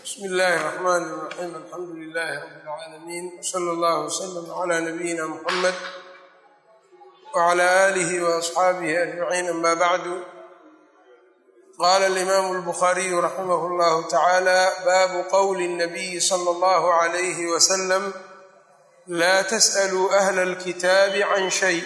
bsmi illaahi الرحmn الرaxيim alxamdu لilh rb اlcaalamiin wslى اllah wslm عlى nabiyina mxamed wعlى آlih وaصxaabih aجmaciin ama bacdu qala اlimam اlbkhariyu raximah اllah tacalى babu qowli الnabiyi slى اllah عlyh wslm la tsأluu أhla اlkitaabi can shay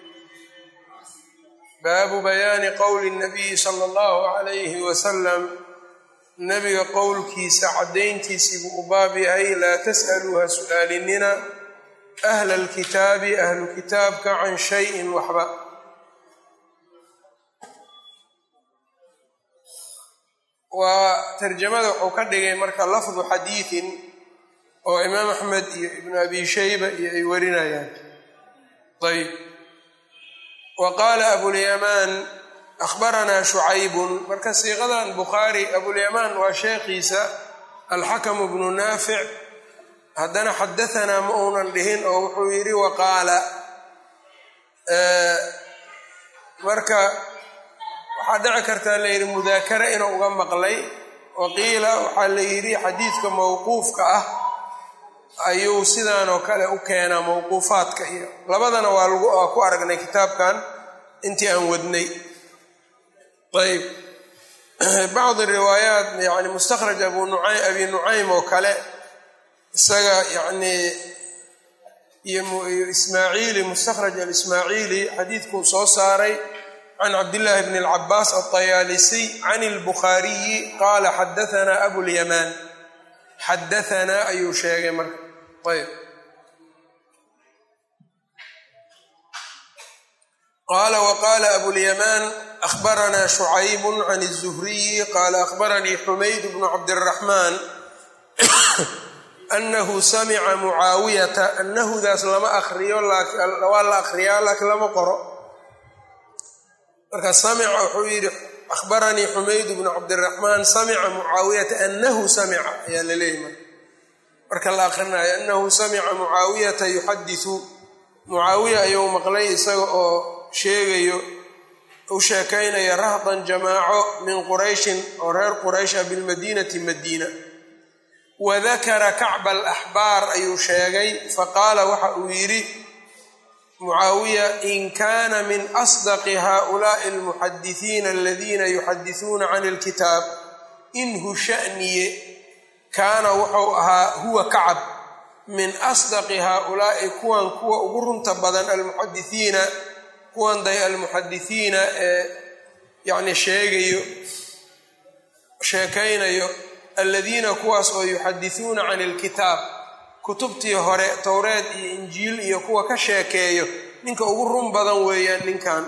baabu bayaani qowli الnabiyi slى اllah عlyh wslm nabiga qowlkiisa caddayntiisii buu u baab yahay laa tas'aluu ha su'aalinina ahla alkitaabi ahlu kitaabka can shayin waxba waa tarjamada wuxuu ka dhigay marka lafdu xadiidin oo imaam axmed iyo ibnu abi shayba iyo ay warinayaan ayb wa qaala abulyamaan ahbaranaa shucaybun marka siiqadan bukhaari abulyamaan waa sheekhiisa alxakamu bnu naafic haddana xadahanaa ma uunan dhihin oo wuxuu yidhi waqaala marka waxaa dhici kartaa la yidhi mudaakara inuu uga maqlay waqiila waxaa la yidhi xadiidka mawquufka ah ayuu sidaanoo kale u keenaa mawquufaadka iyo labadana waa lagu ku aragnay kitaabkan intii aan wadnay ayb bacdi riwaayaat yani mustakhraj abu nuaym abi nucaym oo kale isaga yani iyo ismaaciili mustakhraj alismaaciili xadiidkuu soo saaray can cabdillaahi bni alcabaas altayaalisiy can اlbukhaariyi qaala xadahanaa abulyamaan xadahanaa ayuu sheegay marka ayb qala wqala abulyamaan ahbaranaa shucayb can الzuhriyi qaala ahbaranii xumayd bnu cabdiraxmaan anahu samica mucaawiyata anahudaas lama akriyo waa la akriyaa laakiin lama qoro marka samica wuxuu yidhi ahbaranii xumayd bnu cabdiraxmaan samica mucaawiyata anahu samica ayaa la leeyahy marka marka la akrinayo anahu samica mucaawiyata yuxadisu mucaawiya ayuu maqlay isaga oo sheegayo u sheekaynaya rahdan jamaaco min qurayshin oo reer quraysha bilmadiinati madiina wadakara kacba alaxbaar ayuu sheegay faqaala waxa uu yidhi mucaawiya in kaana min asdaqi haulaai almuxadisiina aladiina yuxadisuuna can ilkitaab inhu sha'niye kaana wuxuu ahaa huwa kacab min asdaqi haaulaa'i kuwan kuwa ugu runta badan almuxadisiina kuwan day almuxadisiina ee yacni sheegayo sheekaynayo aladiina kuwaas oo yuxadisuuna can ilkitaab kutubtii hore towreed iyo injiil iyo kuwa ka sheekeeyo ninka ugu run badan weeyaan ninkan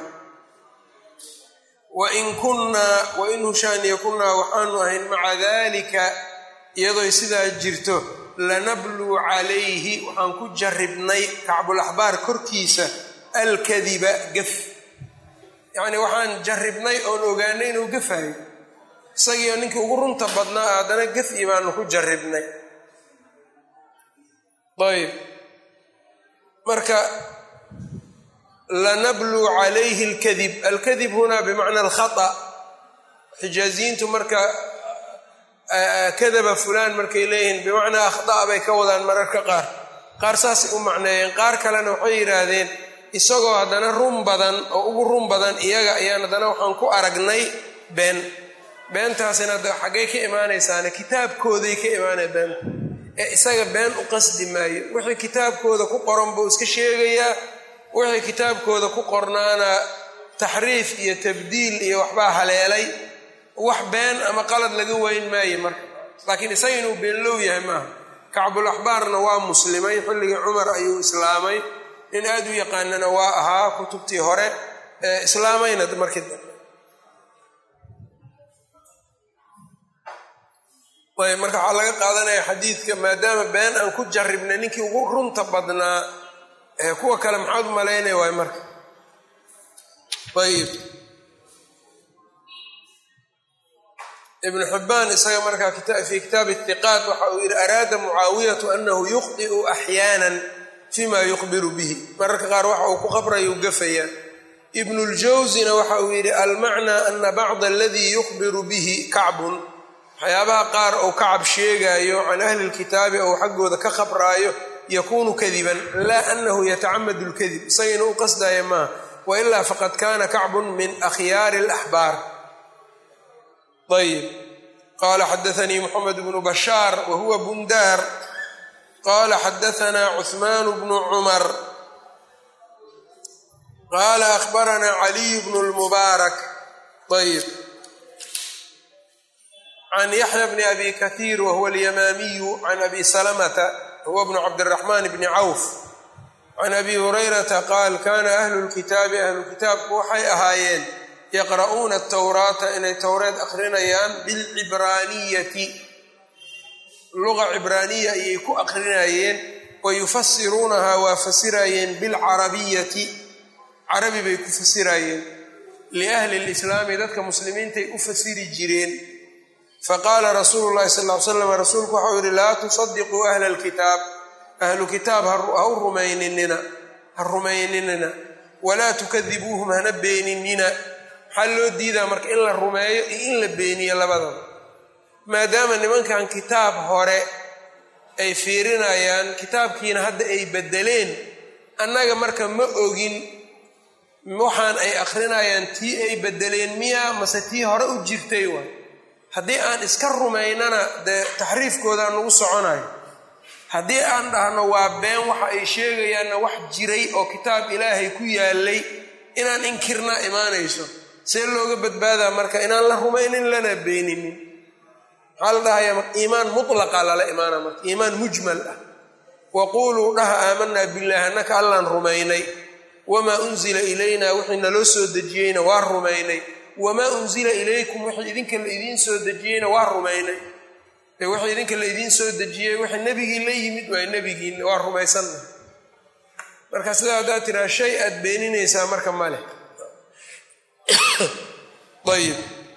wain kunnaa wain hushaaniya kunnaa waxaanu ahayn maca dalika iyadooy sidaa jirto lanabluu calayhi waxaan ku jarribnay kacbulaxbaar korkiisa alkadiba gaf yacnii waxaan jarribnay oon ogaanay inuu gafayo isagiio ninkii ugu runta badnaa haddana gafi baanu ku jarribnay ayb marka lanabluu calayhi alkadib alkadib hunaa bimacna alkhata xijaaziyiintu marka kadaba fulaan markay leeyihiin bimacnaa akhdaa bay ka wadaan mararka qaar qaar saasay u macneeyeen qaar kalena waxay yidhaahdeen isagoo haddana run badan oo ugu run badan iyaga ayaan haddana waxaan ku aragnay been beentaasina hadda xaggay ka imaanaysaane kitaabkooday ka imaanaya beenta ee isaga been u qasdi maayo wixii kitaabkooda ku qoran buu iska sheegayaa wixii kitaabkooda ku qornaana taxriif iyo tabdiil iyo waxbaa haleelay wax been ama qalad laga weyn maayo marka laakiin isaga inuu beenlow yahay maaha kacbul axbaarna waa muslimay xilligii cumar ayuu islaamay nin aad u yaqaanana waa ahaa kutubtii hore ee islaamayna markii dambe ayb marka waxaa laga qaadanaya xadiidka maadaama been aan ku jarribnay ninkii ugu runta badnaa ee kuwa kale maxaad u malaynaya waay marka ayb ibnu xibbaan isaga markaa fii kitaabi ithiqaat waxa uu yidhi araada mucaawiyatu anahu yukhdi'u axyaanan fima yukhbiru bihi mararka qaar waxa uu ku qabrayuu gafayaa ibnuljawsina waxa uu yidhi almacnaa ana bacda aladii yukhbiru bihi kacbun waxyaabaha qaar ou kacab sheegaayo can ahli lkitaabi ou xaggooda ka khabraayo yakuunu kadiban laa anahu yatacamadu lkadib isaga inuu u qasdaya maaha wailaa faqad kana kacbun min akhyaari alaxbaar ayb qala xadaanii moxamed bnu bashaar wa huwa bundaar qala xadaanaa cuثmaan bnu cumar qala akhbaranaa caliy bnu lmubaarak ayb can yaxya bni abi kahiir wahuwa alyamaamiyu can abi salamata huwa bnu cabdiraxmaan bni cawf can abi hurayrata qaal kana ahlu lkitaabi ahlu kitaabku waxay ahaayeen yaqra'uuna atawraata inay towreed akrinayaan bilcibraaniyati luqa cibraaniya ayay ku akrinayeen wa yufasiruunahaa waa fasirayeen bilcarabiyati carabi bay ku fasirayeen liahli lislaami dadka muslimiintay u fasiri jireen faqaala rasuulu llahi sal ly slam rasuulku waxau yihi laa tusadiquu ahla lkitaab ahlu kitaab ha u rumayninina ha rumayninina walaa tukadibuuhum hana beeninina maxaa loo diidaa marka in la rumeeyo iyo in la beeniyo labadaba maadaama nimankan kitaab hore ay fiirinayaan kitaabkiina hadda ay bedeleen annaga marka ma ogin waxaan ay akrinayaan tii ay bedeleen miyaa mase tii hore u jirtay waay haddii aan iska rumaynana dee taxriifkoodaa nagu soconayo haddii aan dhahno waa been waxa ay sheegayaanna wax jiray oo kitaab ilaahay ku yaalay inaan inkirnaa imaanayso see looga badbaadaa marka inaan la rumaynin lana beeninin maxaa la dhahayaa marka iimaan mutlaqa lala imaana marka iimaan mujmal ah waquuluu dhaha aamanaa billahi annaka allaan rumaynay wamaa unzila ilayna wixii naloo soo dejiyeyna waa rumaynay wamaa unzila ilaykum wixii idinka la idiin soo dejiyeyna waa rumaynay ee wixii idinka la idiin soo dejiyey wixii nebigii la yimid waay nebigiina waa rumaysanna marka sidaa haddaad tiraa shay aad beeninaysaa marka male ayib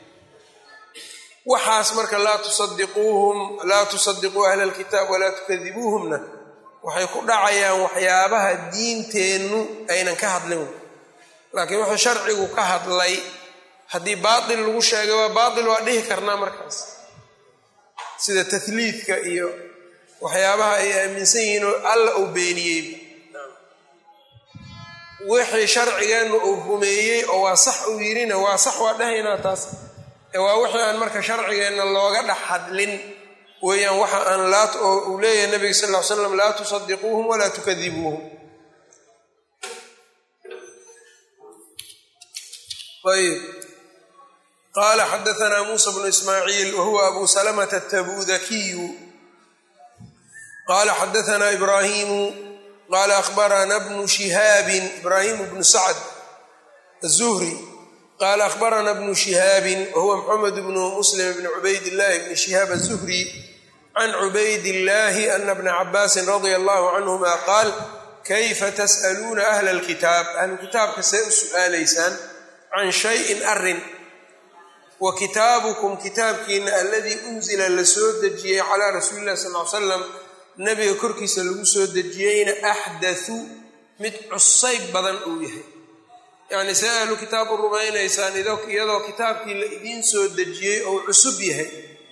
waxaas marka laa tusadiquuhum laa tusadiquu ahla alkitaab walaa tukadibuuhumna waxay ku dhacayaan waxyaabaha diinteennu aynan ka hadlin laakiin wuxuu sharcigu ka hadlay haddii baatil lagu sheegay waa baatil waa dhihi karnaa markaas sida tahliidka iyo waxyaabaha ay aaminsan yihiin oo alla uu beeniyey wixii sharcigeennu uu rumeeyey oo waa sax uu yidhina waa sax waa dhahaynaa taas ee waa wixii aan marka sharcigeenna looga dhex hadlin weeyaan waxa aan laa oo uu leeyahay nabiga sal ll ly slam laa tusadiquuhum walaa tukadibuuhum ayb qala xadaanaa muusa bnu ismaaciil wahuwa abu salamata atabudakiyu qala xadaanaa ibraahimu qala akhbarana bnu shihaabin ibraahimu bnu sacd azuhri qala akhbarana bnu shihaabin wahuwa maxamed bnu muslim bni cubayd illahi bni shihaab azuhri can cubayd illahi ana bna cabaasin radia allahu canhuma qaal kayfa tas'aluuna ahla alkitaab ahlu kitaabka see u su'aalaysaan can shayin arin wa kitaabukum kitaabkiina aladii unzila la soo dejiyey calaa rasuuli illahi sal ly salam nabiga korkiisa lagu soo dejiyeyna axdathu mid cusayb badan uu yahay yacni see ahlu kitaab u rumaynaysaan iyadoo kitaabkii la idiin soo dejiyey ou cusub yahay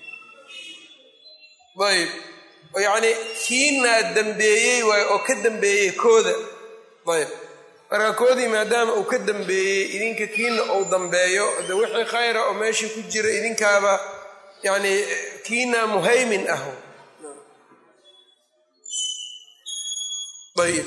ayb yacnii kiinaa dambeeyey waayo oo ka dambeeyey kooda ayb marka koodii maadaama uu ka dambeeyey idinka kiina uu dambeeyo de wixii khayra oo meeshii ku jira idinkaaba yacnii kiina muhaymin ah ayib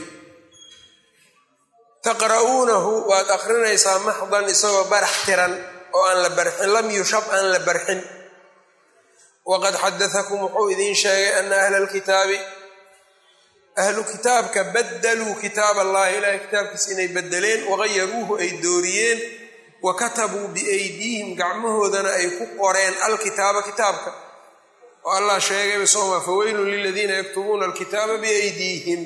taqra'uunahu waad akrinaysaa maxdan isagoo barax tiran oo aan la barxin lam yushab aan la barxin waqad xadaakum wuxuu idiin sheegay ana ahla alkitaabi ahlu kitaabka badaluu kitaab allahi ilahay kitaabkiisa inay bedeleen wagayaruuhu ay dooriyeen wa katabuu biaydiihim gacmahoodana ay ku qoreen alkitaaba kitaabka oo allah sheegayba sooma faweylun liladiina yaktubuuna alkitaaba biaydiihim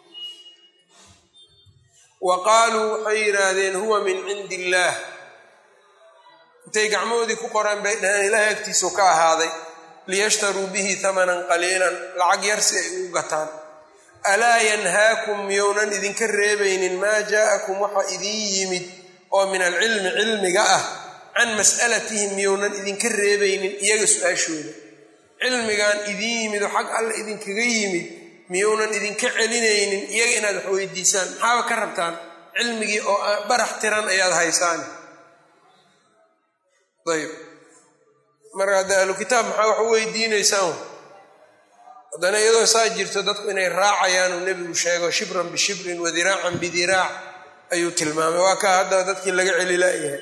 wa qaaluu waxay yidhaahdeen huwa min cindi illaah intay gacmahoodii ku qoreen bay dhaheen ilahay agtiisu ka ahaaday liyashtaruu bihi hamanan qaliilan lacag yar si ay ugu gataan alaa yanhaakum miyounan idinka reebaynin maa jaa'akum waxa idiin yimid oo min alcilmi cilmiga ah can mas'alatihim miyounan idinka reebaynin iyaga su-aashooda cilmigan idin yimid oo xag alla idinkaga yimid miyuunan idinka celinaynin iyaga inaad wax weydiisaan maxaaba ka rabtaan cilmigii oo barax tiran ayaad haysaan ayb marka hadda ahlu kitaab maxaa wax u weydiinaysaan haddana iyadoo saa jirto dadku inay raacayaan uu nebigu sheego shibran bishibrin wadiraacan bidiraac ayuu tilmaamay waa kaa hadda dadkii laga celi laayahay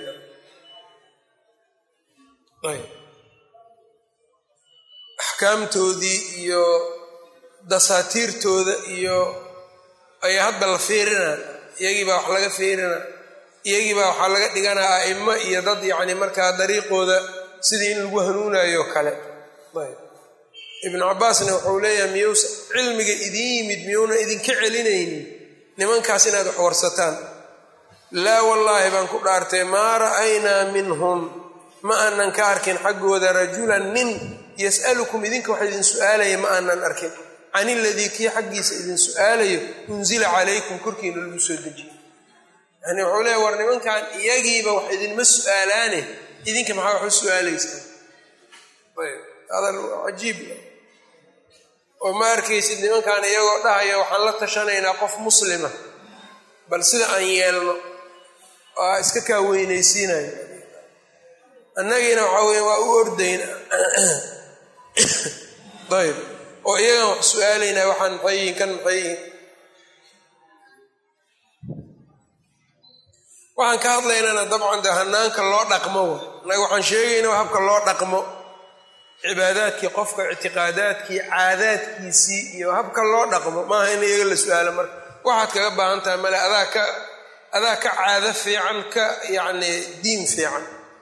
axkaamtoodii iyo dasaatiirtooda iyo ayaa hadda la fiirinaa iyagiibaa wax laga fiirinaa iyagiibaa waxaa laga dhiganaa a'imo iyo dad yacni markaa dariiqooda sidii in lagu hanuunayo kale ibnu cabbaasna wuxuu leeyahay miyuusa cilmiga idin yimid miyuuna idinka celinaynin nimankaas inaad wax warsataan laa wallaahi baan ku dhaartay maa ra'aynaa minhum ma aanan ka arkin xaggooda rajulan nin yas'alukum idinka wax idin su'aalaya ma aanan arkin can iladii kii xaggiisa idin su'aalayo unsila calaykum korkiina lagu soo dejiyo yani wuxuu leeya war nimankan iyagiiba wax idinma su'aalaane idinka maxaa wax u su'aalaysaan hadal cajiib oo ma arkaysid nimankan iyagoo dhahaya waxaan la tashanaynaa qof muslima bal sida aan yeelno waa iska kaa weynaysiinayo annagiina waxaa weya waa u ordayna ayb oo iyagan wax su-aalaynaa waxaan maxay yihiin kan maxay yihiin waxaan ka hadlaynana dabcan de hanaanka loo dhaqmo wa annaga waxaan sheegayna waa habka loo dhaqmo cibaadaadkii qofka ictiqaadaadkii caadaadkiisii iyo habka loo dhaqmo maaha in iyaga la su-aalo marka waxaad kaga baahan tahay male adaa ka adaa ka caado fiican ka yacni diin fiican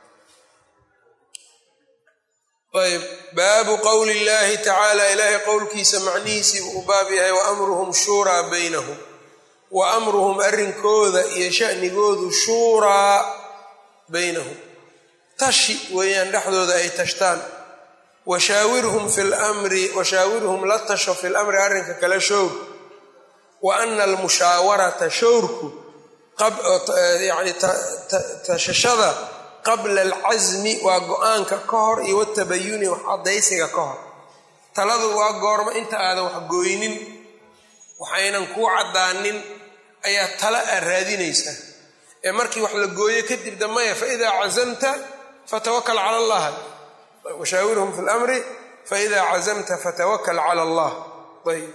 ayb baabu qowli illahi tacaala ilaahay qowlkiisa macnihiisii uu baab yahay wa amruhum shuuraa baynahum wa amruhum arrinkooda iyo shanigoodu shuuraa baynahum tashi weeyaan dhexdooda ay tashtaan washaawirhum fi lmri washaawirhum la tasho fi lamri arrinka kale showr wa ana almushaawarata showrku yani tashashada qabla alcasmi waa go-aanka ka hor iyo watabayuni wax caddaysiga ka hor taladu waa goormo inta aadan wax gooynin waxaynan kuu caddaanin ayaa tala aad raadinaysaa ee markii wax la gooyo kadib dambaya faidaa cazamta fatawakal cala allah washaawirhum fi lamri faidaa cazamta fatawakal cala allah ayb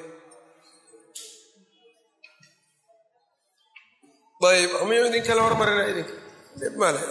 ayb miyu idin kale hormarina idinka male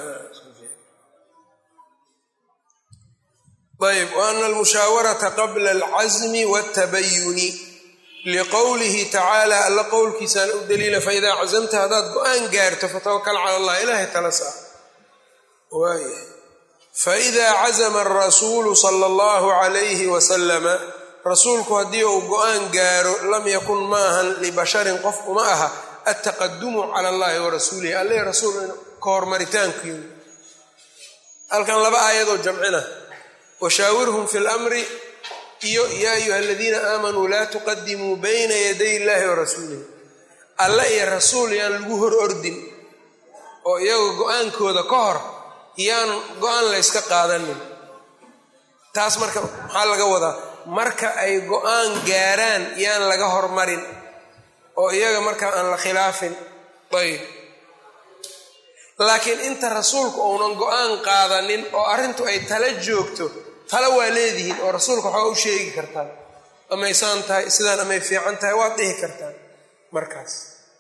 ayb وأna almushaawarata qabla alcasmi wاtabayuni liqowlihi tacaala alla qowlkiisaan u daliila faidaa cazamta haddaad go-aan gaarto fatawakal cala allah ilahay tala saa waay faidaa cazama arasuulu sala allahu calayhi wasalama rasuulku haddii uu go-aan gaaro lam yakun maahan libasharin qof uma aha altaqadumu cala allahi wa rasuulihi alle rasuul ka hormaritaankiiu halkan laba aayadoo jamcina washaawirhum fi lamri iyo yaa ayuha aladiina aamanuu laa tuqadimuu bayna yaday illahi wa rasuulihi alle iyo rasuul yaan lagu hor ordin oo iyaga go-aankooda ka hor yaan go-aan layska qaadanin taas marka maxaa laga wadaa marka ay go-aan gaaraan yaan laga hormarin oo iyaga marka aan la khilaafin ayb laakiin inta rasuulku uunan go-aan qaadanin oo arrintu ay tala joogto tala waa leedihiin oo rasuulka waxaa u sheegi kartaan amaysaan tahay sidaan amay fiican tahay waad dhihi kartaan markaas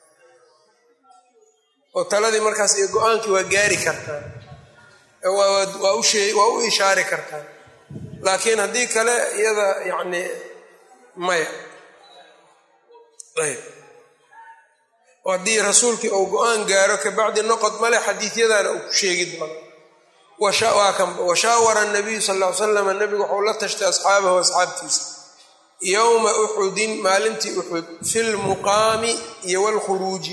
oo taladii markaas iyo go-aankii waa gaari kartaan waa u ishaari kartaan laakiin haddii kale iyada yacni maya ayb haddii rasuulkii uu go-aan gaaro kabacdi noqod male xadiidyadaana uu ku sheegi doono washaawara nabiyu sal ly slam nabigu waxuu la tashtay asxaabahu asxaabtiisa yowma uxudin maalintii uxud fi lmuqaami iyo wlkhuruuji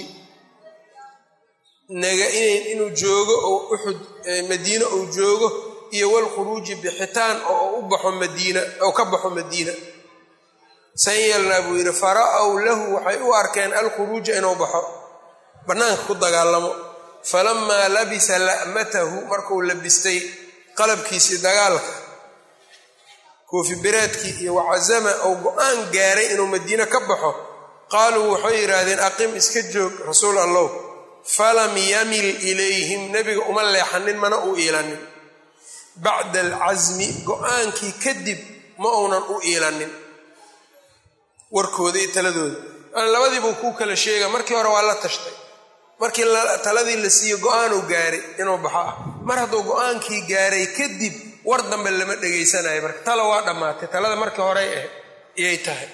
inuu joogo oo uxud madiine uu joogo iyo wlkhuruuji bixitaan oo u baxo madiina oo ka baxo madiina san yeelnaa buu yidhi fara-w lahu waxay u arkeen alkhuruuja inuu baxo bannaanka ku dagaalamo falamaa labisa la'matahu markuu labistay qalabkiisii dagaalka koofi biraadkii iyo wacazama ou go-aan gaaray inuu madiine ka baxo qaaluu waxay yidhaahdeen aqim iska joog rasuul allow falam yamil ilayhim nebiga uma leexanin mana u iilanin bacda alcasmi go-aankii kadib ma uunan u iilanin warkooda iyo taladooda labadiibuu kuu kala sheega markii hore waa la tashtay markii taladii la siiye go-aanuu gaaray inuu baxo ah mar hadduu go-aankii gaaray kadib war dambe lama dhegaysanayo marka tala waa dhammaatay talada markii horey ah iyay tahay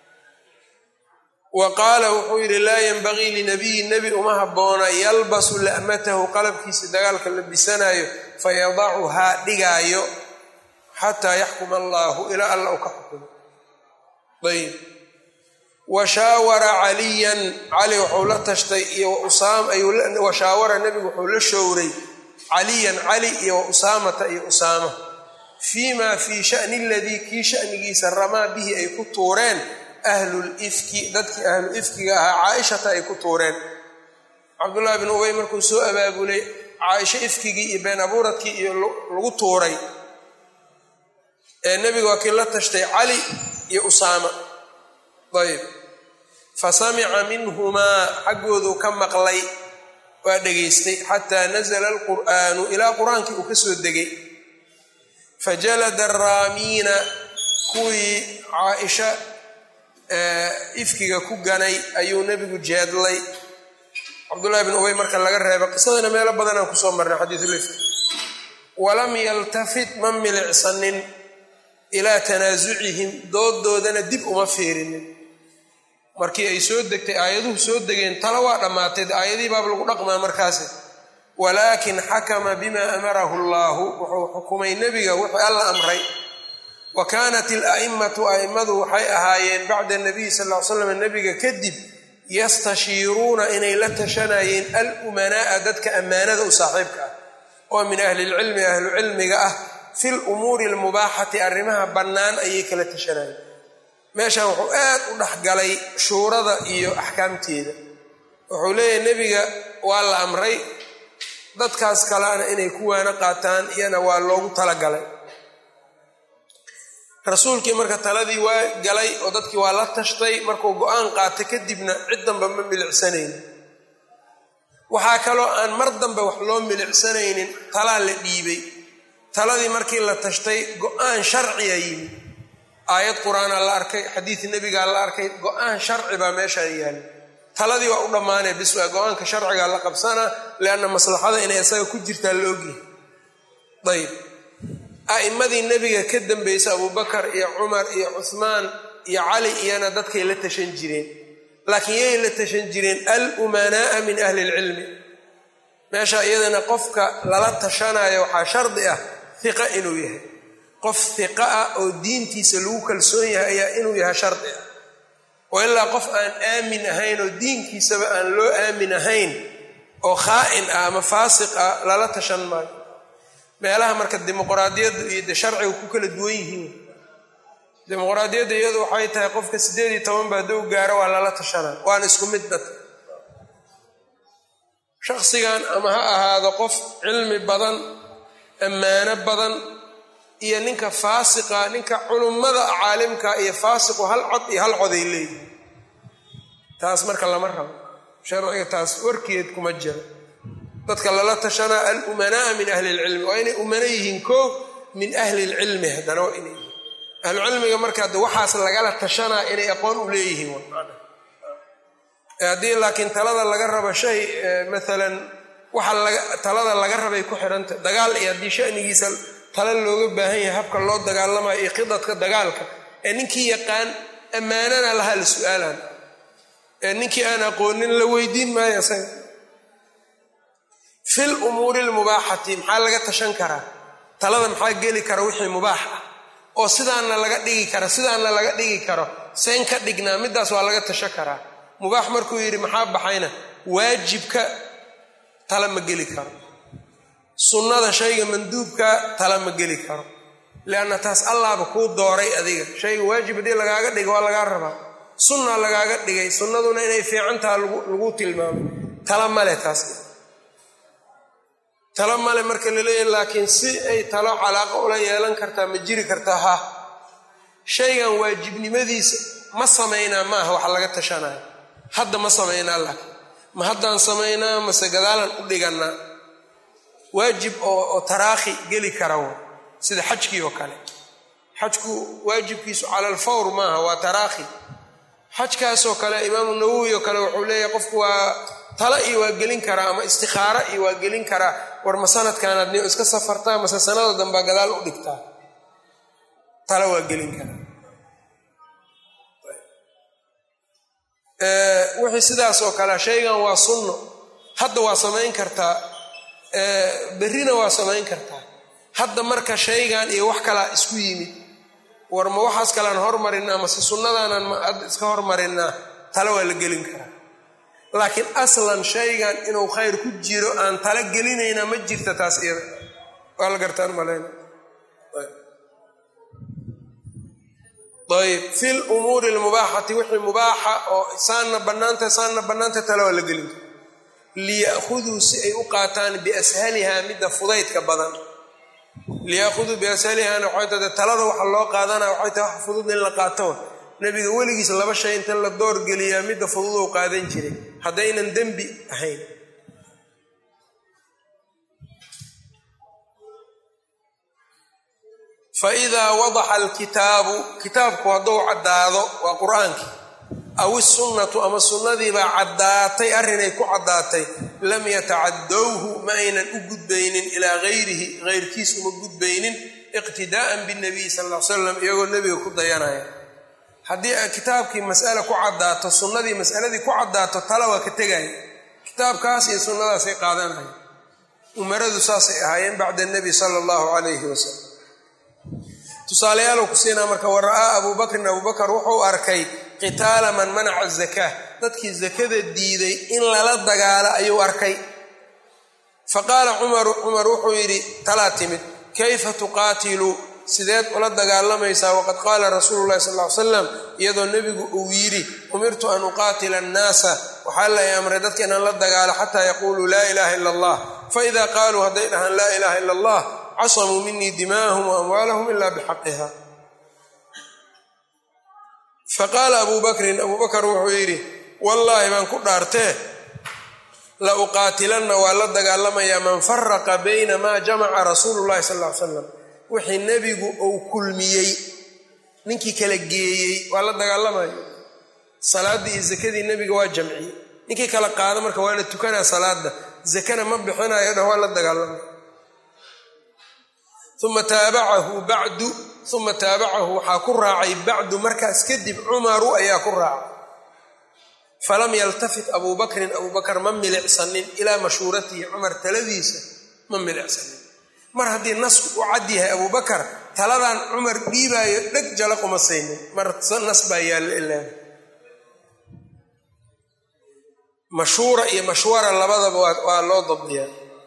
wa qaala wuxuu yidhi laa yenbagii linabiyi nebi uma habboona yalbasu la'matahu qalabkiisa dagaalka la bisanaayo fayadacuhaa dhigaayo xataa yaxkuma allaahu ilaa alla u ka xukumo ayb wa shaawara caliyan cali wuxuu la tashtay iyo wa shaawara nebigu wuxuu la showray caliyan cali iyo wa usaamata iyo usaama fii ma fii shani aladii kii shanigiisa ramaa bihi ay ku tuureen ahlulifki dadkii ahlu ifkiga ahaa caaishata ay ku tuureen cabdullahi bin ubay markuu soo abaabulay caaisho ifkigii iyo been abuuradkii iyo lagu tuuray ee nebiga waa kii la tashtay cali iyo usaama ayb fa samica minhumaa xaggooduu ka maqlay waa dhegaystay xataa nazla alqur'aanu ilaa qur-aankii uu ka soo degay fajalada araamiina kuwii caaisha ifkiga ku ganay ayuu nebigu jeedlay cabdullahi bin ubay marka laga reeba qisadana meelo badanaan kusoo marnay xadiisulifki walam yaltafit ma milicsanin ilaa tanaasucihim dooddoodana dib uma fiirinin markii ay soo degtay aayaduhu soo degeen tala waa dhammaatay aayadihii baaba lagu dhaqmaa markaasi walaakin xakama bima amarahu allaahu wuxuu xukumay nebiga wixii alla amray wa kaanat ila'immatu a'immadu waxay ahaayeen bacda nabiyi sal ll ly slam nebiga kadib yastashiiruuna inay la tashanayeen alumanaa'a dadka ammaanada u saaxiibka ah oo min ahlilcilmi ahlucilmiga ah fi lumuuri almubaaxati arrimaha bannaan ayay kala tashanayeen meeshan wuxuu aad u dhexgalay shuurada iyo axkaamteeda wuxuu leeyahay nebiga waa la amray dadkaas kalena inay ku waano qaataan iyana waa loogu talagalay rasuulkii marka taladii waa galay oo dadkii waa la tashtay markuu go-aan qaatay kadibna cid damba ma milicsanayn waxaa kaloo aan mar dambe wax loo milicsanaynin talaa la dhiibay taladii markii la tashtay go-aan sharciya yimi aayad qur-aanaa la arkay xadiid nebigaa la arkay go-aan sharci baa meeshaa yaala taladii waa u dhammaanaya bis waa go-aanka sharcigaa la qabsanaa lianna maslaxada inay isaga ku jirtaa la ogyahay ayb a'immadii nebiga ka dambaysa abubakar iyo cumar iyo cuhmaan iyo cali iyana dadkay la tashan jireen laakiin yay la tashan jireen alumanaa'a min ahli ilcilmi meesha iyadana qofka lala tashanayo waxaa shardi ah hiqa inuu yahay qof hiqa ah oo diintiisa lagu kalsoon yahay ayaa inuu yahay shardi ah oo ilaa qof aan aamin ahayn oo diinkiisaba aan loo aamin ahayn oo khaa'in ah ama faasiq ah lala tashan maayo meelaha marka dimuqraadiyadda iyo de sharciga ku kala duwan yihiin dimuqraadiyadda iyadu waxay tahay qofka siddeed iyo toban baa dow gaaro waa lala tashanaa waana isku mid dadka shaksigan ama ha ahaado qof cilmi badan ammaano badan iyo ninka faasiqa ninka culummada caalimka iyo faasiqu hal cod iyo hal coday leeyihi taas marka lama rabo sharciga taas warkeed kuma jiro dadka lala tashanaa alumanaa'a min ahli ilcilmi waa inay umano yihiin koo min ahli ilcilmi haddana waa inay yihiin ahlucilmiga marka de waxaas lagala tashanaa inay aqoon u leeyihiin haddii laakiin talada laga rabo shay maalan waxa talada laga rabay ku xidhanta dagaal iyo haddii shanigiisa tala looga baahan yahay habka loo dagaalamayo iyo khidadka dagaalka ee ninkii yaqaan ammaanana lahaa la su-aalan ee ninkii aan aqoonin la weydiin maayo isaga fil umuuri lmubaaxati maxaa laga tashan karaa talada maxaa geli kara wixii mubaax ah oo sidaanna laga dhigi kara sidaanna laga dhigi karo seen ka dhignaa middaas waa laga tashan karaa mubaax markuu yidhi maxaa baxayna waajibka tala ma geli karo sunnada shayga manduubka tala ma geli karo lianna taas allaaba kuu dooray adiga shayga waajib haddii lagaaga dhiga waa lagaa rabaa sunna lagaaga dhigay sunnaduna inay fiicantaha lagu tilmaamay tala male taas talo male marka la leeyahay laakiin si ay talo calaaqo ula yeelan kartaa ma jiri kartaa ha shaygan waajibnimadiisa ma samaynaa ma aha waxa laga tashanayo hadda ma samaynaa laakiin ma haddaan samaynaa mase gadaalan u dhiganaa waajib oo taraakhi geli kara w sida xajkii oo kale xajku waajibkiisu cala alfawr maaha waa taraakhi xajkaasoo kale imaamu nawowi oo kale wuxuu leeyahay qofku waa tala iyo waa gelin karaa ama istikaara iyo waa gelin karaa war ma sanadkaanaad ni iska safartaa mase sanada dambaa gadaal u dhigtaa tala waa gelin karaa wixii sidaas oo kale shaygan waa sunno hadda waa samayn kartaa berrina waa samayn kartaa hadda marka shaygan iyo wax kalaa isku yimid war ma waxaas kalean hormarinaa mase sunnadaanan ma ad iska hormarinaa tale waa la gelin karaa laakiin aslan shaygan inuu khayr ku jiro aan tala gelinaynaa ma jirta taas iyada waa la gartaan malayna ayb fi lumuuri almubaaxati wixii mubaaxa oo saanna bannaanta saanna bannaanta tale waa la gelin kara liya'khuduu si ay u qaataan biashalihaa midda fudaydka badan liyakhuduu biashalihana waxay tahay talada waxa loo qaadanaya waxay tahay wax fudud in la qaato nebiga weligiis laba shay inta la doorgeliyaa midda fududou qaadan jiray haddaynan dembi ahayn fa idaa wadaxa alkitaabu kitaabku hadduu caddaado waa qur-aankii aw isunnatu ama sunnadiibaa caddaatay arrinay ku caddaatay lam yatacadowhu ma aynan u gudbaynin ilaa gayrihi hayrkiis uma gudbaynin iqtidaa'an binabiy sal ll ly slam iyagoo nebiga ku dayanaya haddii kitaabkii mas'ale ku caddaato sunnadii mas'aladii ku caddaato tala waa ka tegaya kitaabkaas iyo sunnadaasay qaadanaya umaradu saasay ahaayeen bacda nebi sala allahu calayhi wasalam tusaalayaal ku siinaa marka wa ra'aa abuu bakrin abubakar wuxuu arkay qitaala man manaca zakaa dadkii zakada diiday in lala dagaalo ayuu arkay fa qaala cumaru cumar wuxuu yidhi talaa timid kayfa tuqaatiluu sideed ula dagaalamaysaa waqad qaala rasuulu llahi sal ly slam iyadoo nebigu uu yidhi umirtu an uqaatila annaasa waxaa lay amray dadka inaan la dagaalo xataa yaquuluu laa ilaha ila allah faida qaaluu hadday dhahaan laa ilaha ila allah casamuu minii dimaahum wa amwaalahum ila bixaqiha faqaala abuu bakrin abuu bakar wuxuu yidhi wallaahi baan ku dhaartee la uqaatilanna waa la dagaalamayaa man faraqa bayna maa jamaca rasuulu llahi sal ly slam wixii nebigu uu kulmiyey ninkii kala geeyey waa la dagaalamaya salaaddii iyo zakadii nebiga waa jamciyey ninkii kala qaado marka waa la tukanaa salaada zakana ma bixinayo dhan waa la dagaalamaya uma taabacahu bacdu uma taabacahu waxaa ku raacay bacdu markaas kadib cumaru ayaa ku raacay falam yaltafit abuu bakrin abuu bakar ma milicsanin ilaa mashhuuratihi cumar taladiisa ma milicsanin mar haddii nasku u cad yahay abuu bakar taladan cumar dhiibaayo dheg jala kuma saynin mar nas baa yaalla ilaa mashhuura iyo mashwara labadaba waa loo dabdiyaa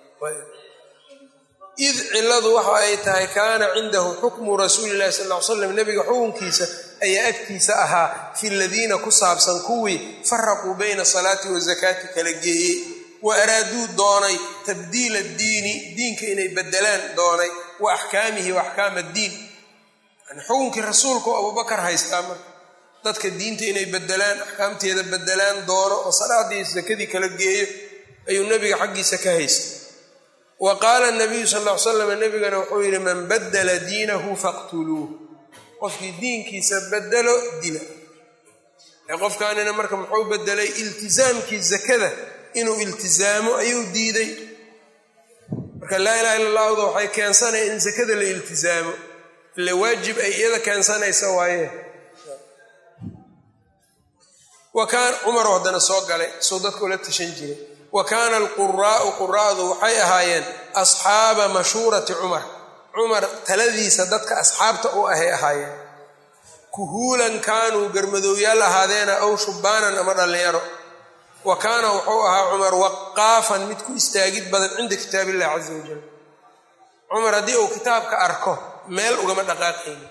id ciladu waxa ay tahay kaana cindahu xukmu rasuuli llahi sal ly slam nebiga xukunkiisa ayaa agtiisa ahaa fi ladiina ku saabsan kuwii faraquu bayna salaati wa zakaati kala geeyey wa araaduu doonay tabdiila diini diinka inay bedelaan doonay wa axkaamihi wa axkaam addiin xukunkii rasuulka oo abubakar haystaa marka dadka diinta inay bedelaan axkaamteeda bedelaan doono oo salaadii sakadii kala geeyo ayuu nebiga xaggiisa ka haystay wa qaala nabiyu sal ll ly slam nebigana wuxuu yidhi man badala diinahu faqtuluuh qofkii diinkiisa bedelo dila qofkaanina marka muxuu bedelay iltizaamkii zakada inuu iltizaamo ayuu diiday marka laa ilaha illa allahda waxay keensanaya in zakada la iltizaamo ila waajib ay iyada keensanaysa waaye wa kaan cumar haddana soo galay soo dadka ula tashan jiray wa kaana alquraa'u quraa'du waxay ahaayeen asxaaba mashhuurati cumar cumar taladiisa dadka asxaabta u ahay ahaayeen kuhuulan kaanuu garmadowyaal ahaadeena aw shubbaanan ama dhallinyaro wa kaana wuxuu ahaa cumar waqaafan mid ku istaagid badan cinda kitaab illahi caza wajal cumar haddii uu kitaabka arko meel ugama dhaqaaqayni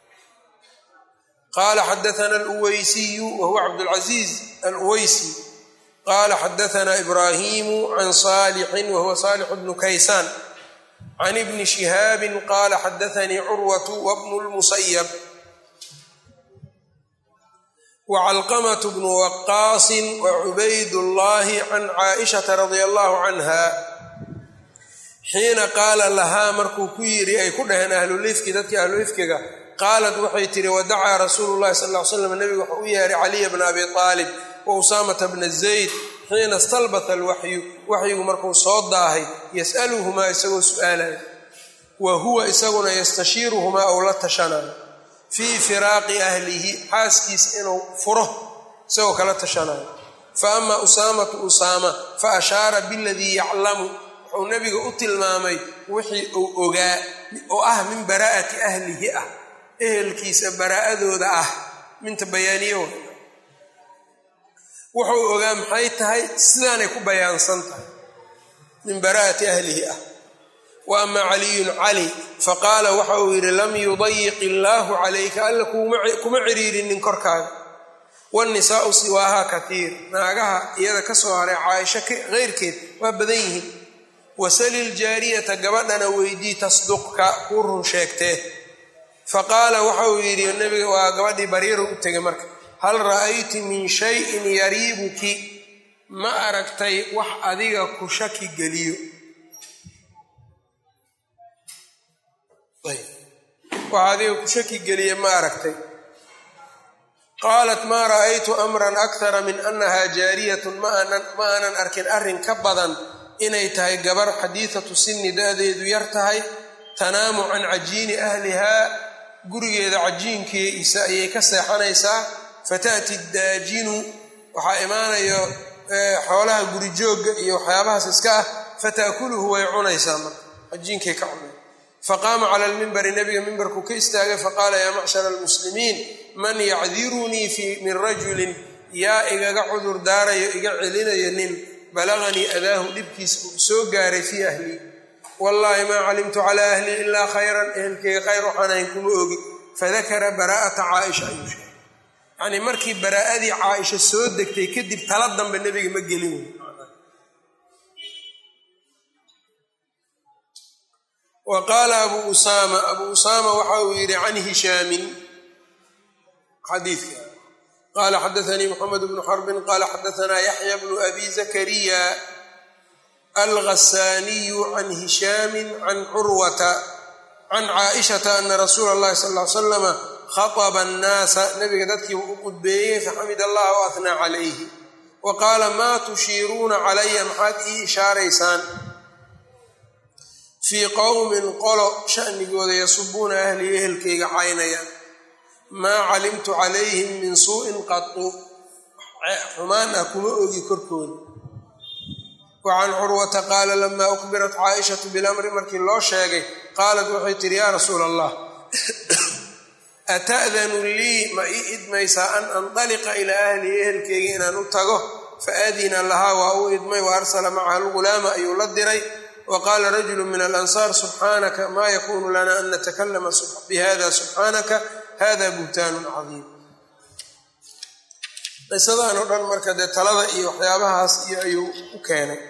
qaala xadaana aluweysiyu wa huwa cabdulcasiiz aluweysi qaala xadaana ibraahimu can saalixin wa huwa saalix bnu kaysaan can ibni shihaabin qaala xadaanii curwatu wabnu lmusayab wcalqamt bnu waqaasin wacubayd llahi can caaishata radia allahu canha xiina qaala lahaa markuu ku yidhi ay ku dhaheen ahlulifki dadkii ahlulifkiga qaalat waxay tihi wadacaa rasuulu llahi sal ly slam nebigu waxau u yeehay caliya bna abi aalib wa usaamata bna zayd xiina stalbata alwaxyu waxyigu markuu soo daahay yas'aluhumaa isagoo su'aalaya wa huwa isaguna yastashiiruhumaa ou la tashanayo fii firaaqi ahlihi xaaskiisa inuu furo isagoo kala tashanayo fa ama usaamatu usaama fa ashaara biladii yaclamu wuxuu nebiga u tilmaamay wixii uu ogaa oo ah min baraa'ati ahlihi ah ehelkiisa baraa'adooda ah minta bayaaniyo wuxuu ogaa maxay tahay sidaanay ku bayaansan tahay min baraa'ati ahlihi ah wa ama caliyun cali faqaala waxa uu yidhi lam yudayiq illaahu calayka alla kuma ciriirinin korkaaga wanisaau siwaaha kaiir naagaha iyada ka soo haray caaisho keyrkeed waa badan yihiin wasali ljaariyata gabadhana weydii tasduqka kuu run sheegtee faqaala waxa uu yidhi nabiga waa gabadhii bariiro u tegay marka hal ra'ayti min shayin yariibuki ma aragtay wax adiga ku shaki geliyo wax adiga ku shaki geliya ma aragtay qaalat maa ra'aytu amran akthara min annaha jaariyatun ma aanan arkin arrin ka badan inay tahay gabar xadiidatu sinni da-deedu yar tahay tanaamu can cajiini ahlihaa gurigeeda cajiinkiisa ayay ka seexanaysaa fata'ti daajinu waxaa imaanayo xoolaha gurijoogga iyo waxyaabahaas iska ah fata'kuluhu way cunaysaa marka cajiinkay ka cunay faqaama cala lmimbari nebiga mimbarkuu ka istaagay faqaala yaa macshara almuslimiin man yacdirunii min rajulin yaa igaga cudur daarayo iga celinayo nin balaganii adaahu dhibkiisa uu soo gaaray fii ahlii wallaahi maa calimtu calaa ahlii ilaa khayran ehelkeyga khayr waxaan ahayn kuma ogi fadakara baraa'ata caaisha ayuu sheegay yacnii markii baraa'adii caaisha soo degtay kadib tala dambe nebiga ma gelin wey wa qaala abuu usaama abuu usaama waxa uu yidhi can hishaamin xadiidka qala xadaanii mxamed bnu xarbin qala xadaanaa yaxya bnu abi zakariya alghasaaniyu can hishaami can curwata can caaishata ana rasuula اllahi sal ly slama khaطba annaasa nabiga dadkiiba u qudbeeyey faxamid allah w ahnaa calayhi wa qaala maa tushiiruuna calaya maxaad ii ishaaraysaan fii qowmin qolo shanigooda yasubuuna ahlii ehelkayga caynayaan maa calimtu calayhim min suu'in qatu xumaan ah kuma ogi korkooda wa can curwata qaala lamaa ukbirat caaishatu bilamri markii loo sheegay qaalat waxay tihi yaa rasuula allah ata'danu lii ma ii idmaysaa an andaliqa ilaa ahlii ehelkayga inaan u tago faadina lahaa waa u idmay wa arsala macaha algulaama ayuu la diray wa qaala rajulu min alansaar subxaanaka maa yakunu lana an natakalama bihada subxaanaka hada buhtaanun cadiim qisadan oo dhan marka dee talada iyo waxyaabahaas iyo ayuu u keenay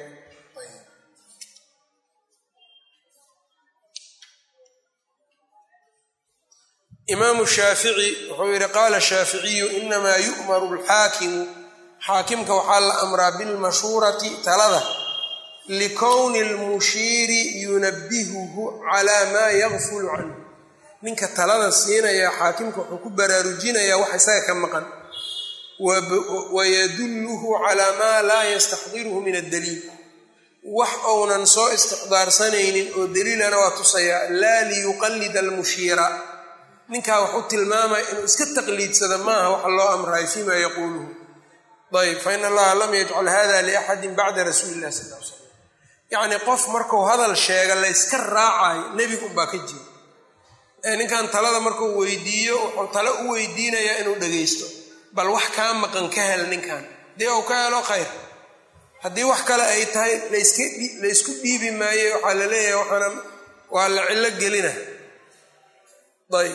imaamu shaafici wuxuu yidhi qaala shaaficiyu inamaa yu'maru alxaakimu xaakimka waxaa la amraa bilmashuurati talada likowni lmushiiri yunabihuhu calaa maa yagfulu canhu ninka talada siinaya xaakimka wuxuu ku baraarujinayaa wax isaga ka maqan wayadulluhu calaa maa laa yastaxdiruhu min addaliil wax ounan soo istixdaarsanaynin oo daliilana waa tusayaa laa liyuqallida almushiira ninkaa wax u tilmaamaya inuu iska taqliidsada maaha waxa loo amrayo fiima yaquuluhu ayb fain allaha lam yajcal hada liaxadin bacda rasuuli illahi sal l slam yacnii qof markuu hadal sheega layska raacayo nebiga unbaa ka jira ee ninkan talada markuu weydiiyo wuxuu tale u weydiinayaa inuu dhagaysto bal wax kaa maqan ka hel ninkan dee uu ka helo khayr haddii wax kale ay tahay laysku dhiibi maaye waxaa la leeyahay waxaana waa la cillo gelina ayb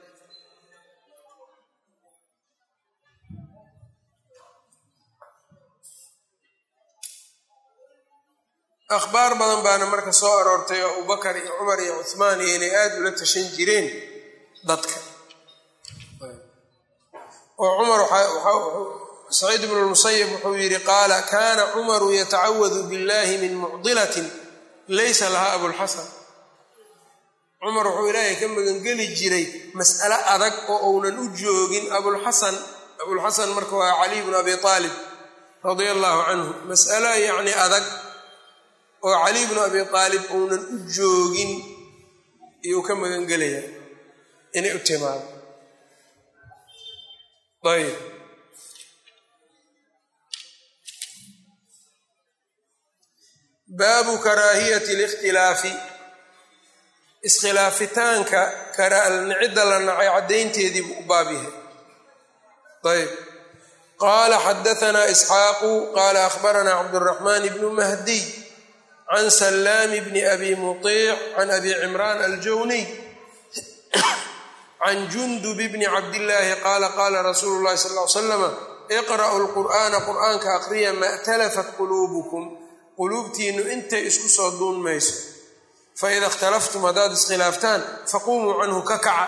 akhbaar badan baana marka soo aroortay oo abubakar iyo cumar iyo cuhmaan iyo inay aada ula tashan jireen dadka oo cumar saciid bnu lmusayib wuxuu yidhi qaala kaana cumaru yatacawadu billahi min mucdilatin laysa lahaa abulxasan cumar wuxuu ilaahay ka magangeli jiray mas'alo adag oo uunan u joogin abulxasan abulxasan marka waa caliy bnu abi aalib radia allahu canhu mas'alo yacni adag oo caliy bnu abi aalib uunan u joogin iyuu ka magangelaya inay u timaado ayb baabu karaahiyati اlاkhtilaafi iskhilaafitaanka cidda la nacay caddaynteedii buu u baab yahay ayb qaala xadaanaa isxaaqu qaala akhbaranaa cabdالraxmaan bnu mahdiy can salaami bni abi muطiic can abi cimraan aljawniy can jundub bni cabdillaahi qaala qaala rasuulu llahi sal ly slama iqra'u lqur'aana qur'aanka aqriya ma اtalafat quluubukum quluubtiinnu intay isku soo duun mayso faida ikhtalaftum haddaad iskhilaaftaan faqumuu canhu ka kaca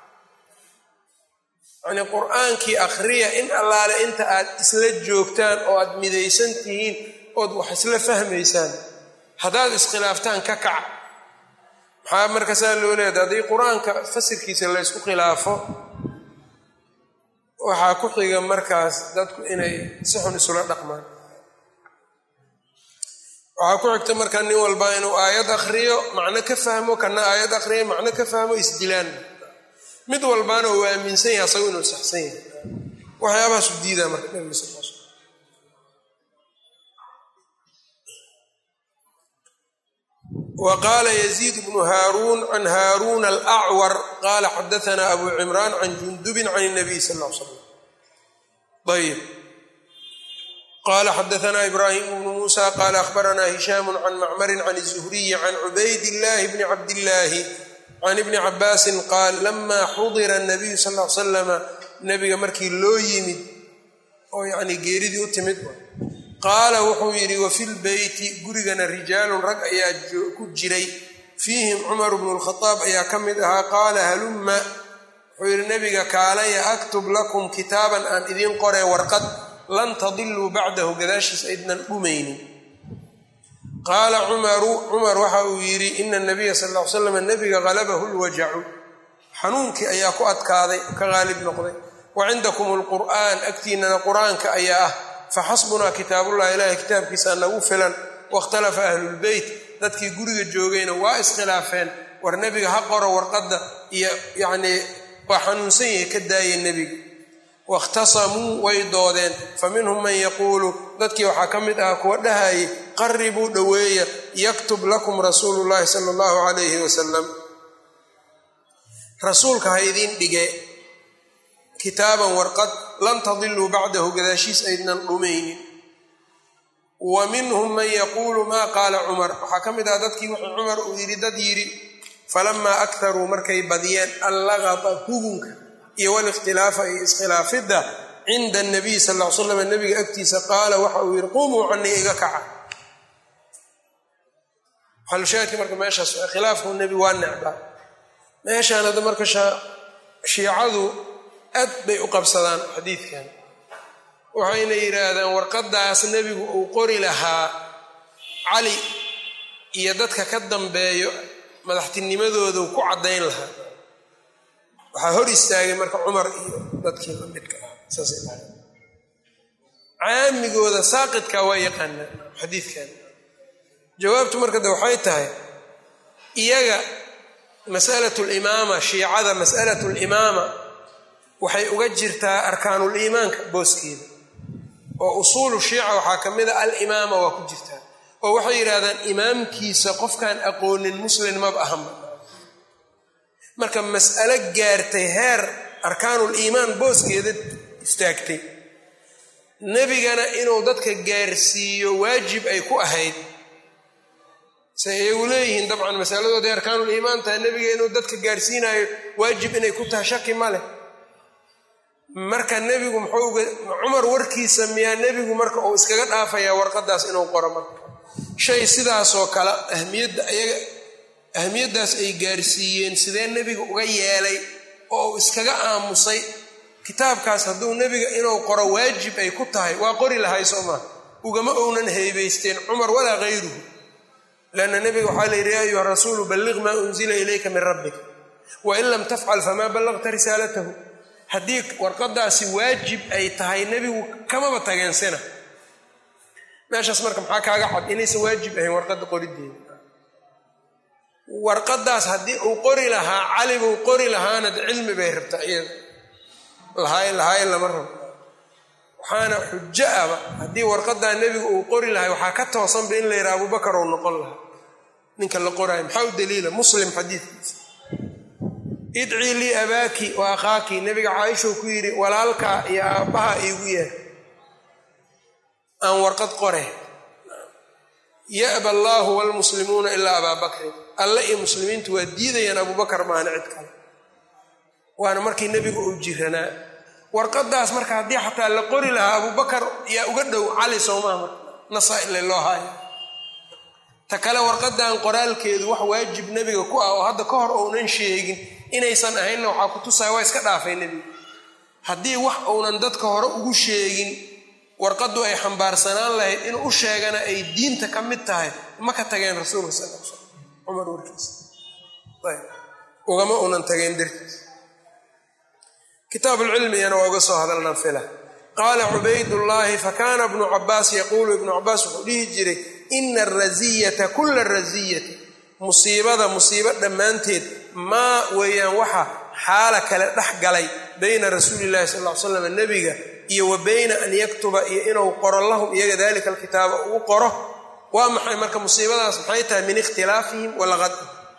yacnii qur'aankii akhriya in allaale inta aad isla joogtaan oo aad midaysan tihiin ood wax isla fahmaysaan haddaad iskhilaaftaan ka kaca maxaa markaasaa loo leedahay haddii qur-aanka fasirkiisa laysku khilaafo waxaa ku xiga markaas dadku inay si xun isula dhaqmaan waxaa ku xigta markaa nin walba inuu aayad akhriyo macno ka fahmo kana aayad akhriyo macno ka fahmo isdilaan mid walbaana uu aaminsan yahay asago inuu saxsan yahay waxyaabahaasu diidaa marka nabiga sal l sl wa qaala yaziid bnu haaruun can haaruuna alacwar qaala xadaanaa abu cimraan can jundubin can اnabiy sal l slam ayb qala xadaanaa ibraahim bnu muusa qaala akhbaranaa hishaamu can macmarin can الzuhriyi can cubayd illahi bni cabdillaahi can ibni cabaasin qaal lama xudira الnabiyu sal l slama nabiga markii loo yimid oo yani geeridii u timid qaala wuxuu yidhi wafi lbeyti gurigana rijaalun rag ayaa ku jiray fiihim cumar bnu lkhadaab ayaa ka mid ahaa qaala halumma wuxuu yidhi nabiga kaalaya aktub lakum kitaaban aan idiin qoree warqad lan tadiluu bacdahu gadaashiis aydnan dhumaynin qaala cumaru cumar waxa uu yidhi ina nabiya sal l slam nabiga halabahu lwajacu xanuunkii ayaa ku adkaaday ka qaalib noqday wa cindakum lqur'aan agtiinana qur-aanka ayaa ah faxasbunaa kitaabullahi ilaahay kitaabkiisa nagu filan wakhtalafa ahlulbeyt dadkii guriga joogayna waa iskhilaafeen war nebiga ha qoro warqadda iyo yacnii waa xanuunsan yahay ka daaya nebiga wakhtasamuu way doodeen fa minhum man yaquulu dadkii waxaa ka mid ah kuwa dhahayay qaribuu dhoweeya yaktub lakum rasuulu llahi sala allahu calayhi wasalam rasuulka ha idiin dhige kitaaban warqad lan tadiluu bacdahu gadaashiis aydnan dhumaynin wa minhum man yaquulu maa qaala cumar waxaa ka mid ah dadkii wuxuu cumar uu yidhi dad yidhi falamaa aktaruu markay badiyeen allaqata hugunka iyo walikhtilaafa iyo iskhilaafidda cinda anabiy sal ll ly slam nabiga agtiisa qaala waxa uu yidhi qumuu canii iga kaca xalushaadki marka meeshaas khilaafku nebi waa necbaa meeshaan hadda marka shiicadu aad bay u qabsadaan xadiidkan waxayna yidhaahdaan warqaddaas nebigu uu qori lahaa cali iyo dadka ka dambeeyo madaxtinimadoodu ku caddayn lahaa waxaa hor istaagay marka cumar iyo dadkii lamidka ah saasay dhahay caamigooda saaqidka waa yaqaanaa xadiidkan jawaabtu marka de waxay tahay iyaga masalatu limaama shiicada masalatu limaama waxay uga jirtaa arkaanuliimaanka booskeeda oo usuulu shiica waxaa ka mid a alimaama waa ku jirtaa oo waxay yidhahdaan imaamkiisa qofkaan aqoonin muslin maba ahanba marka mas'alo gaartay heer arkaanul iimaan booskeeda istaagtay nebigana inuu dadka gaarsiiyo waajib ay ku ahayd se iyagu leeyihiin dabcan masaladooday arkaanul iimaan tahay nebiga inuu dadka gaarsiinayo waajib inay ku tahay shaki ma leh marka nebigu muxuu cumar warkiisa miyaa nebigu marka uu iskaga dhaafayaa warqadaas inuu qoro marka shay sidaasoo kale ahmiyadda ayaga ahmiyaddaas ay gaarsiiyeen sidee nebiga uga yeelay oo uu iskaga aamusay kitaabkaas hadduu nebiga inuu qoro waajib ay ku tahay waa qori lahay soo maa ugama ownan heebaysteen cumar walaa hayruhu lanna nebiga waxaa la yidhi ya ayuha rasuulu balliq maa unzila ilayka min rabbik wain lam tafcal famaa ballaqta risaalatahu haddii warqadaasi waajib ay tahay nebigu kamaba tageensina meeshaas marka maxaa kaaga cad inaysan waajib ahayn warqadda qorideeda warqadaas haddii uu qori lahaa cali buu qori lahaana cilmi bay rabtaa iyada lahaayn lahaayn lama rabo waxaana xujo aba haddii warqadaa nebigu uu qori lahay waxaa ka toosanba in la yidhaha abubakar ou noqon lahaa ninka la qoraayo maxaa u daliila muslim xadiidkiisa idcii lii abaaki wa akhaaki nebiga caaishou ku yidhi walaalkaa iyo aabbaha iigu yeer aan warqad qore ya'ba allaahu waalmuslimuuna ilaa abaa bakrin alle iyo muslimiintu waa diidayaan abubakar maana cid kale waana markii nebigu uu jiranaa warqadaas marka haddii xataa la qori lahaa abubakar yaa uga dhow cali soomaha nasa ile loo haayo ta kale warqadan qoraalkeedu wax waajib nebiga ku ah oo hadda ka hor ounan sheegin inaysan ahaynna waxaa ku tusaya waa iska dhaafay nebiga haddii wax uunan dadka hore ugu sheegin warqaddu ay xambaarsanaan lahayd inuu u sheegana ay diinta ka mid tahay ma ka tageen rasuulka sal l slam cumar warkiisa ugama unan tageen dartiis kitaablcilmigana waa uga soo hadalnaan fila qaala cubaydullaahi fakaana ibnu cabaas yaquulu ibnu cabaas wuxuu dhihi jiray ina arasiyata kula rasiyati musiibada musiibo dhammaanteed maa weeyaan waxa xaala kale dhex galay bayna rasuulillahi sal ly slam nebiga iyo wa bayna an yaktuba iyo inuu qoro lahum iyaga dalika alkitaaba uu qoro waa maxay marka musiibadaas maxay tahay min ikhtilaafihim walaqad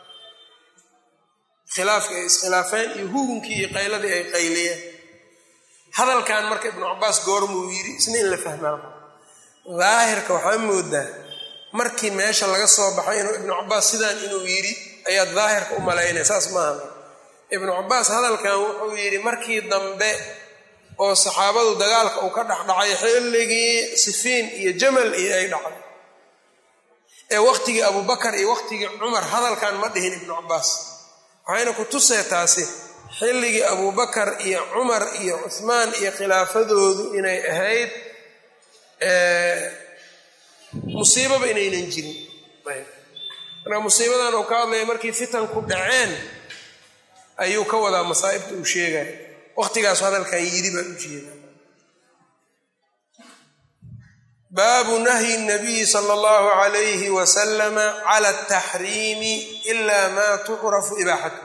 khilaafki ay iskhilaafeen iyo hugunkii iyo qayladii ay qayliyeen hadalkan marka ibnu cabaas goormuu yidhi isna in la fahmaa daahirka waxaa moodaa markii meesha laga soo baxay inuu ibnu cabaas sidaan inuu yidhi ayaad daahirka u malaynaya saas maaha ibnu cabaas hadalkan wuxuu yidhi markii dambe oo saxaabadu dagaalka uu ka dhexdhacay xilligii sifiin iyo jamal iyo ay dhacday ee waqtigii abubakar iyo waqtigii cumar hadalkan ma dhihin ibnu cabaas waxayna ku tusee taasi xilligii abubakar iyo cumar iyo cuhmaan iyo khilaafadoodu inay ahayd musiibaba inaynan jirin marka musiibadan uu ka hadlaya markii fitanku dhaceen ayuu ka wadaa masaa'ibta uu sheegaya waqtigaasu hadalkan yidhi baan u jeeda baabu nahyi nabiyi sala allahu alayhi wasalama cala ataxriimi ila ma tucrafu ibaaxatuhu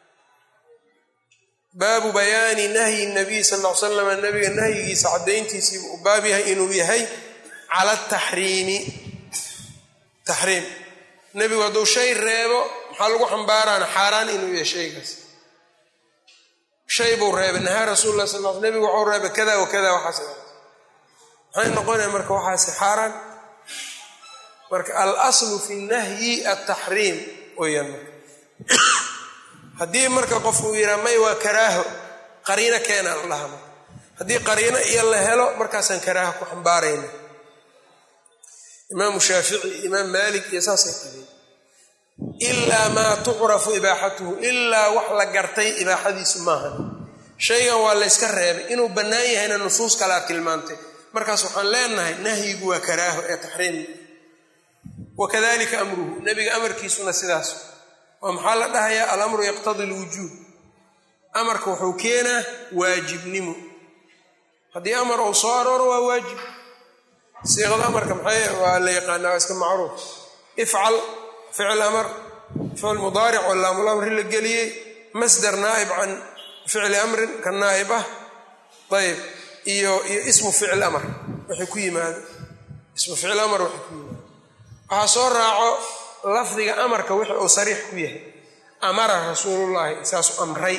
baabu bayaani nahyi nabiy sal l slama nabiga nahyigiisa caddayntiisii uu baab yahay inuu yahay cala ataxriimi taxriim nebigu hadduu shay reebo maxaa lagu xambaaraana xaaraan inuu yahay shaygaas shay buu reebay nahaa rasuul lah sal l nebigu waxuu reebay kada wa kada waxaas maxay noqonaya marka waxaasi xaaraan marka alaslu fi nahyi ataxriim weyaan marka haddii marka qof uu yidhaa may waa karaaho qariino keena la dhaha marka haddii qariino iyo la helo markaasaan karaaho ku xambaarayna imaamu shaafici imaam maalik iyo saasay qabeen ilaa maa tucrafu ibaaxatuhu ilaa wax la gartay ibaaxadiisu maahan shaygan waa layska reebay inuu bannaan yahayna nusuus kalea tilmaantay markaas waxaan leenahay nahyigu waa karaaho ee taxriim wakadalika amruhu nebiga amarkiisuna sidaas oo maxaa la dhahayaa alamru yaqtadi lwujuub amarka wuxuu keenaa waajibnimo haddii amar uu soo arooro waa waajib siiqada amarka maxay waa la yaqaanaa waa iska macruuf ifcal ficil amar ficil mudaaric oo laamulamri la geliyey masdar naa'ib can ficli amrin ka naa'ib ah ayb iyo iyo ismu ficil amar waxay ku yimaado ismu ficil amar waxay ku yimaado waxaa soo raaco lafdiga amarka wixi uu sariix ku yahay amara rasuulullaahi saasu amray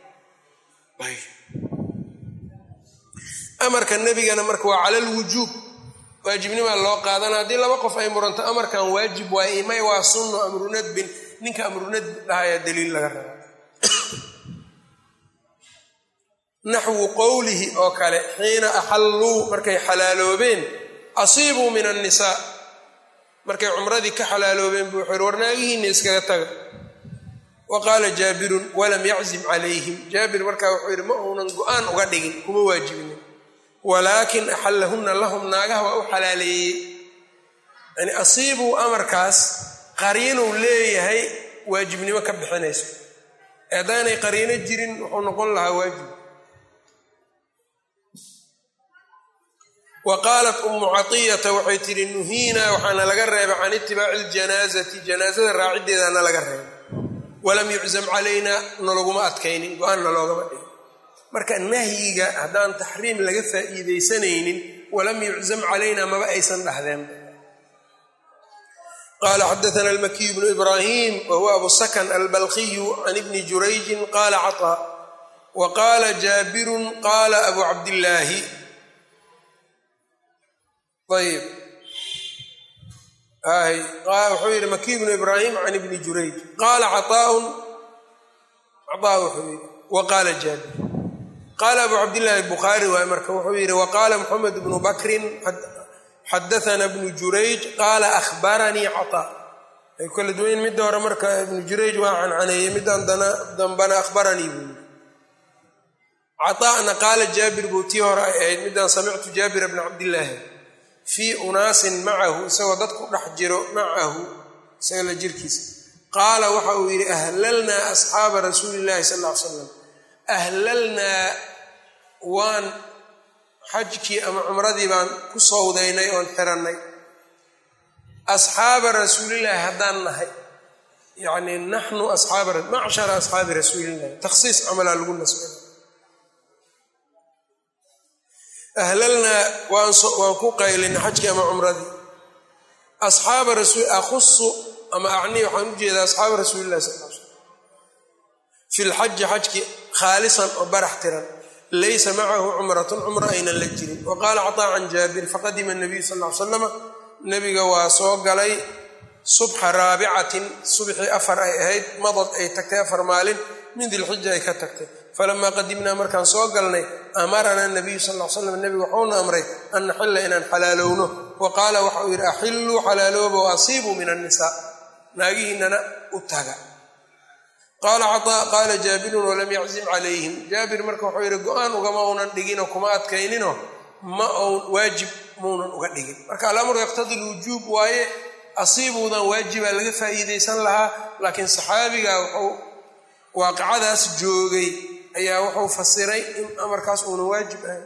amarka nebigana marka waa cala lwujuub waajibnimaa loo qaadana haddii laba qof ay muranto amarkan waajib waaye may waa sunno amrunadbin ninka amrunadbi dhahayaa daliil laga raba naxwu qowlihi oo kale xiina axalluu markay xalaaloobeen asiibuu min annisaa markay cumradii ka xalaaloobeen buu wuxuu yhi warnaagihiinna iskaga taga wa qaala jaabirun walam yaczim calayhim jaabir markaa wuxuu yidhi ma uunan go-aan uga dhigin kuma waajibinin walaakin axallahunna lahum naagaha waa u xalaaleeyey yani asiibuu amarkaas qariinuu leeyahay waajibnimo ka bixinayso haddaanay qariino jirin wuxuu noqon lahaa waajib wa qaalat ummu catiyata waxay tidhi nuhiinaa waxaana laga reebay can itibaaci ljanaazati janaazada raaciddeedaana laga reebay walam yuczam calaynaa nalaguma adkaynin go-aanna loogama dhigin marka nahyiga haddaan taxriim laga faa'iidaysanaynin walam yuczam calaynaa maba aysan dhahdeen qala xadaana almakiyu bnu ibrahim wa huwa abu sakan albalkiyu can ibni jurayjin qala caطaa wa qaala jaabirun qaala abu cabdillaahi ayb wuxuu yihi makiy bnu ibrahim can ibni jurayj qaala caطaaun caطaa wuxuu yihi wa qaala jaabir qaala abu cabdillahi bukhaari waay marka wuxuu yihi wa qaala moxamed bnu bakrin xadaana bnu jurayj qaala ahbaranii caطaa ay kala duwayn midda hore marka ibnu jurayj waa cancaneeyey middan dambana ahbaranii buu yii caطaana qaala jaabir buu tii hore ay ahayd middan samictu jaabira bna cabdillaahi fii unaasin macahu isagoo dad ku dhex jiro macahu isaga la jirkiisa qaala waxa uu yidhi ahlalnaa asxaaba rasuuli llahi sal ll ly slam ahlalnaa waan xajkii ama cumradii baan ku sowdaynay oon xirannay asxaaba rasuulillahi haddaan nahay yacni naxnu asxaaba macshara asxaabi rasuulillahi takhsiis camalaa lagu nasbay ahlalnaa waan ku qaylinay xajkii ama cumradii asxaaba rasul akhusu ama acnii waxaan u jeedaa asxaaba rasuulillahi sal l slam fi lxaji xajki khaalisan oo barax tiran laysa macahu cumratun cumro aynan la jirin wa qaala caطaa can jaabir faqadima nabiyu sal ly slama nabiga waa soo galay subxa raabicatin subxii afar ay ahayd madad ay tagtay afar maalin min dilxija ay ka tagtay falamaa qadimnaa markaan soo galnay amarana nabiyu sal l slam nebigu waxuuna amray an naxilla inaan xalaalowno wa qaala waxa uu yidhi axilluu xalaalooba wa asiibuu min annisaa naagihiinana u taga qaala caطaa qaala jaabirun walam yaczim calayhim jaabir marka wuxuu yidhi go-aan ugama unan dhiginoo kuma adkayninoo ma un waajib maunan uga dhigin marka alamru yaqtadi lwujuub waaye asiibuudan waajibaa laga faa'iidaysan lahaa laakiin saxaabiga wuxuu waaqicadaas joogay ayaa wuxuu fasiray in amarkaas uunan waajib ahayn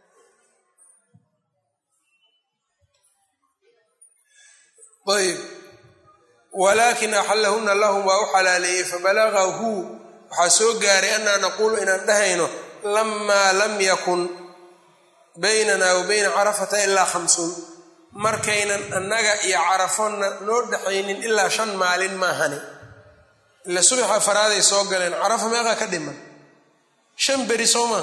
ayb walaakin axallahuna lahum waa u xalaaleeyey fabalagahu waxaa soo gaaray annaa naquulu inaan dhahayno lamaa lam yakun baynana wa bayna carafata ilaa khamsuun markaynan annaga iyo carafona noo dhexaynin ilaa shan maalin maahani ila subaxa faraaday soo galeen carafa meeqaa ka dhiman shan beri soo maa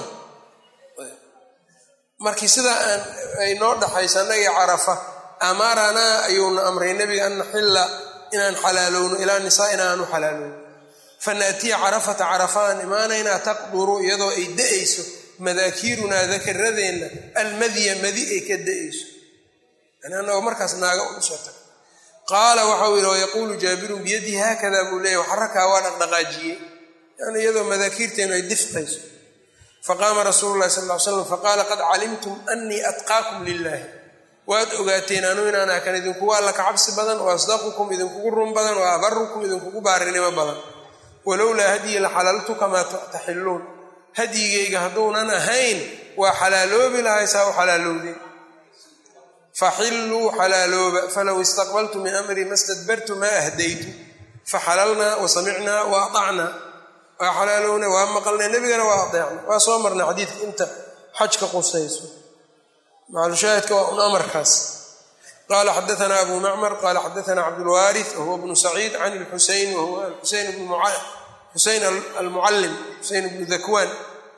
markii sidaa aan ay noo dhaxayso annaga iyo carafa amaranaa ayuuna amray nebiga an naxilla inaan xalaalowno ilaa nisaa'ina aan u xalaalowno fanaatiya carafata carafa aan imaanaynaa taqduru iyadoo ay da-ayso madaakiirunaa dakaradeenna almadya madi ay ka da-ayso yani annagoo markaas naaga usoo tag qaala waxau yidhi wayaquulu jaabirun biyadihi haakada buu leeyahy waxarakaa waa dhaqdhaqaajiyey yani iyadoo madaakiirteenu ay difqayso faqaama rasuulu llahi sal ly slam faqaala qad calimtum anii atqaakum lilahi waad ogaateen anuu inaan akan idinkugu alla ka cabsi badan wa asdaqukum idinkugu run badan wa abarukum idinkugu baarinimo badan walowlaa hadyi la xalaltu kamaa taxilluun hadyigayga hadduunan ahayn waa xalaaloobi lahay saa u xalaalowdeen faxilluu xalaalooba falow istaqbaltu min amrii ma stadbartu maa ahdaytu faxalalnaa wa samicnaa wa aacnaa waa xalaalowna waa maqalnay nebigana waa adeecna waa soo marnay xadiidka inta xajka qusayso maclushaahidka waa un amarkaas qala xadaana abu macmar qala xadaana cabdulwaariث wahuwa bnu saciid can lxuseyn wahuwa xuseyn almucalim xuseyn bnu dakwan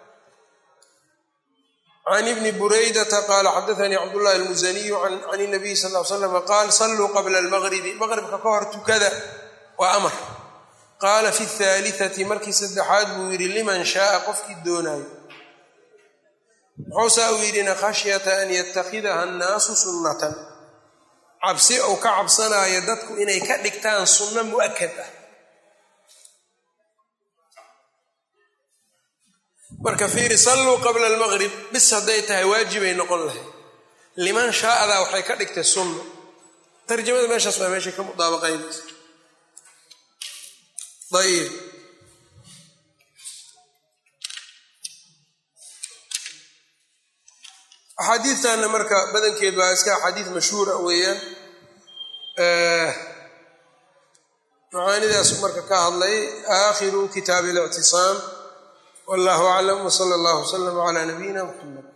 can ibni buraydata qala xadaanii cabdullahi almusaniyu can nabiy sal l slam qaal saluu qabla almaqribi maqribka ka hor tukada waa amar qaala fi اhaaliثati markii saddexaad buu yidhi liman shaaa qofkii doonaayo muxuusaa uu yidhina khashyata an yatakhidaha annaasu sunnatan cabsi ou ka cabsanaayo dadku inay ka dhigtaan sunno mu'akad ah marka fiiri salluu qabla almaqrib bis hadday tahay waajibay noqon lahayd liman shaa'adaa waxay ka dhigtay sunna tarjamada meeshaas baa meeshay ka mudaabaqaynaysa ayib axaadiidtanna marka badankeed waa iska axaadiid mashhuura weeyaan macaanidaas marka ka hadlay aakhiru kitaabi اlictisaam wallahu aclam wsala اllah wslama cla nabiyina mxamed